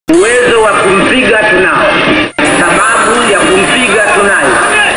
Uwezo wa kumpiga tunao, sababu ya kumpiga tunayo,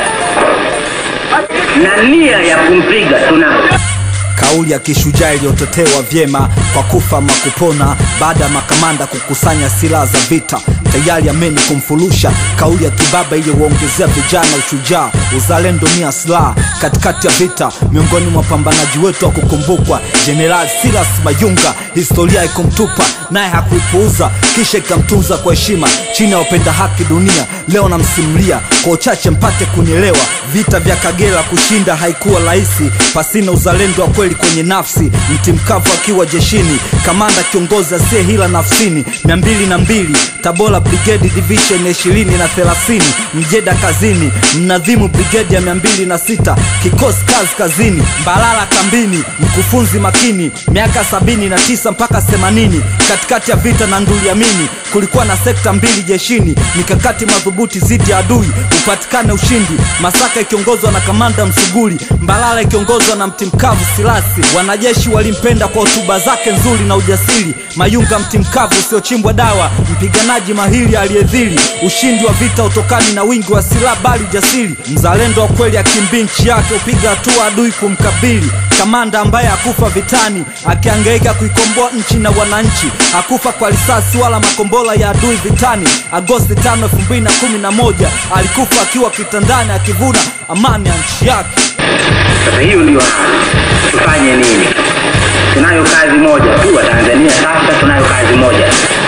na nia ya kumpiga tunayo. Kauli ya kishujaa iliyotetewa vyema kwa kufa ama kupona, baada ya makamanda kukusanya silaha za vita tayari ameni kumfulusha. Kauli ya kibaba iliyowaongezea vijana ushujaa, uzalendo, nia, silaha katikati ya vita. Miongoni mwa wapambanaji wetu wa kukumbukwa, Jeneral Silas Mayunga, historia ikumtupa naye hakuipuuza, kisha ikamtunza kwa heshima chini ya wapenda haki dunia. Leo namsimulia kwa uchache mpate kunielewa. Vita vya Kagera kushinda haikuwa rahisi, pasina uzalendo wa kweli kwenye nafsi. Mti mkavu akiwa jeshini, kamanda kiongozi asiye hila nafsini. mia mbili na mbili Tabora Brigade Division ya ishirini na thelathini Mjeda kazini, mnadhimu brigade ya mia mbili na sita kikosi kazi kazini, Mbalala kambini, mkufunzi makini, miaka sabini na tisa mpaka themanini katikati ya vita na Nduliamini kulikuwa na sekta mbili jeshini, mikakati madhubuti dhidi ya adui upatikane ushindi. Masaka ikiongozwa na kamanda Msuguri, Mbalala ikiongozwa na Mtimkavu Silasi. Wanajeshi walimpenda kwa hotuba zake nzuri na ujasiri. Mayunga Mtimkavu usiochimbwa dawa, mpiganaji mahiri aliyedhiri. Ushindi wa vita utokani na wingi wa silaha, bali ujasiri. Mzalendo wa kweli akimbii nchi yake, upiga hatua adui kumkabili kamanda ambaye hakufa vitani akiangaika kuikomboa nchi na wananchi, hakufa kwa risasi wala makombora ya adui vitani. Agosti 5, 2011 alikufa akiwa kitandani akivuna amani ya nchi yake. Sasa hiyo ndio tufanye nini? Tunayo kazi moja tu wa Tanzania. Sasa tunayo kazi moja,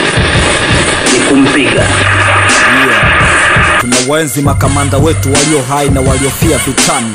ni kumpiga. Tunawaenzi makamanda wetu walio hai na waliofia vitani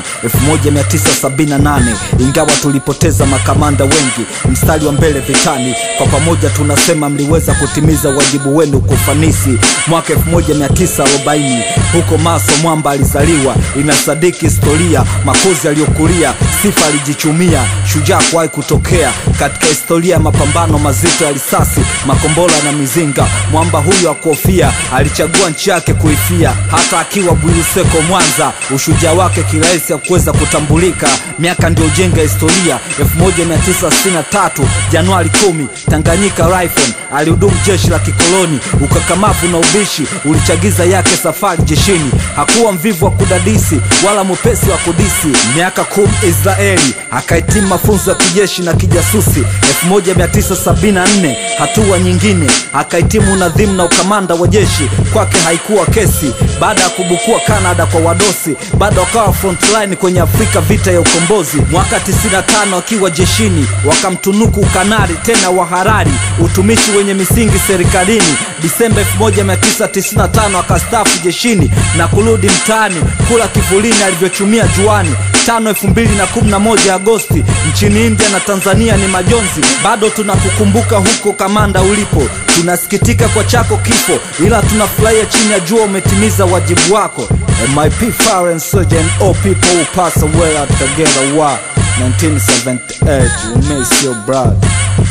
1978 ingawa tulipoteza makamanda wengi mstari wa mbele vitani. Kwa pamoja tunasema mliweza kutimiza wajibu wenu kwa ufanisi. Mwaka 1940 huko Maso Mwamba alizaliwa, inasadiki historia. Makozi aliyokulia, sifa alijichumia, shujaa kuwahi kutokea katika historia ya mapambano mazito ya risasi, makombora na mizinga. Mwamba huyu akuofia, alichagua nchi yake kuifia hata akiwa Bwiluseko Mwanza, ushujaa wake kirahisi hakuweza kutambulika. Miaka ndio jenga historia. 1963 Januari 10 Tanganyika Rifle alihudumu jeshi la kikoloni. Ukakamavu na ubishi ulichagiza yake safari jeshini. Hakuwa mvivu wa kudadisi wala mwepesi wa kudisi. Miaka kumi Israeli akahitimu mafunzo ya kijeshi na kijasusi. 1974 hatua nyingine akahitimu unadhimu na ukamanda wa jeshi. Kwake haikuwa kesi baada ya kubukua Canada kwa wadosi, bado wakawa frontline kwenye Afrika vita ya ukombozi. Mwaka 95 akiwa jeshini wakamtunuku ukanari tena wa Harari, utumishi wenye misingi serikalini. Disemba 1995 akastaafu jeshini na kurudi mtaani kula kivulini alivyochumia juani. Tano 2011 Agosti nchini India na Tanzania ni majonzi, bado tunakukumbuka huko kamanda ulipo. Tunasikitika kwa chako kifo, ila tunafurahia chini ya jua umetimiza wajibu wako. MIP Foreign Surgeon, all people who pass away at Kagera War 1978 we miss your brother.